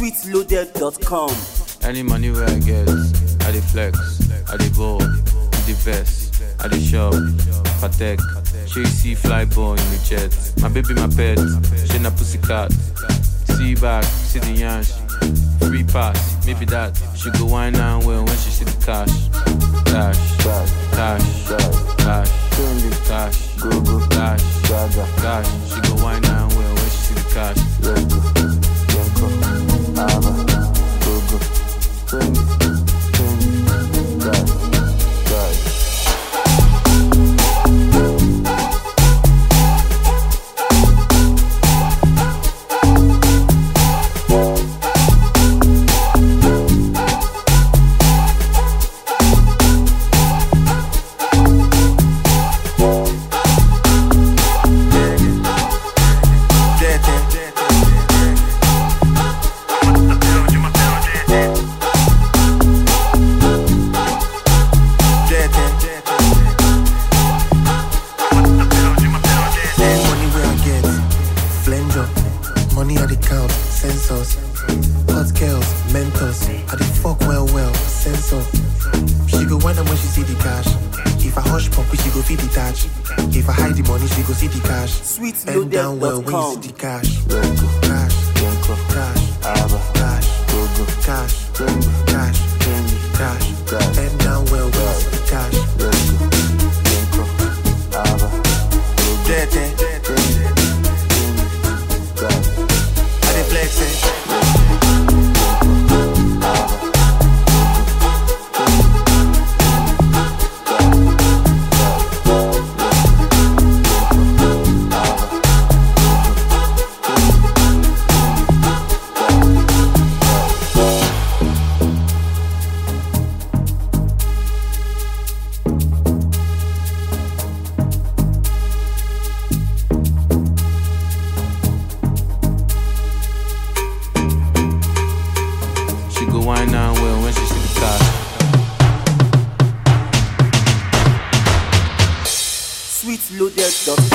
sweetloaded.com. Any money where I get, I dey flex, I dey ball, with the vest, I dey shop, patek. She you see fly ball in the jet. My baby, my pet, she na pussycat. See back, see the yansh. Free pass, maybe that. She go wine and well when she see the cash. Cash, cash, cash, cash, cash, go go, cash, cash. She go wine and well when she see the cash. Money where I get, flanger. Money I the count, sensors. Hot girls, mentors. I the fuck well well, sensor. She go wonder when she see the cash. If I hush pump, she go feed the touch. If I hide the money, she go see the cash. Bend down well when you Sweetloaded.com. see the cash. Cash, cash, cash, cash, cash, cash. Bend down well when you see the cash. Dirty. I dey flex it. She go wine and well when she see the cash. sweetloaded.com.